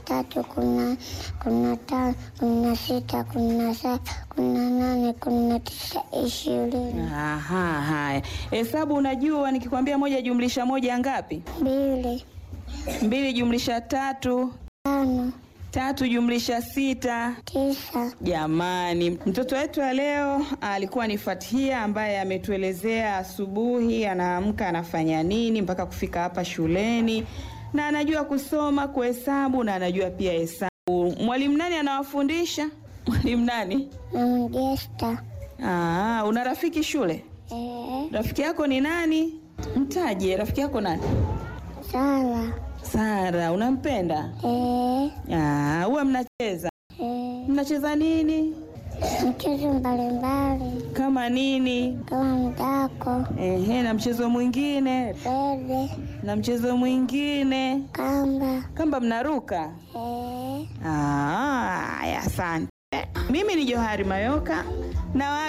tatu, kumi na kumi na tano, kumi na sita, kumi na saba, kumi na nane, kumi na tisa, ishirini. Aha, haya. Hesabu unajua nikikwambia moja jumlisha moja ngapi? Mbili, Mbili jumlisha tatu, tano, tatu jumlisha sita. tisa. Jamani, mtoto wetu wa leo alikuwa ni Fathia ambaye ametuelezea asubuhi anaamka anafanya nini mpaka kufika hapa shuleni, na anajua kusoma, kuhesabu na anajua pia hesabu. Mwalimu nani anawafundisha? Mwalimu nani? Mama Gesta. Aa, una rafiki shule? Eh, Rafiki yako ni nani? Mtaje rafiki yako nani? Sara. Sara, unampenda? Eh, Ah, huwa mnacheza. eh, Mnacheza nini? mchezo mbalimbali Kama nini? kama mdako, Ehe, na mchezo mwingine bebe, na mchezo mwingine kamba. kamba mnaruka. Eh, Ah, Haya, asante. Mimi ni Johari Mayoka na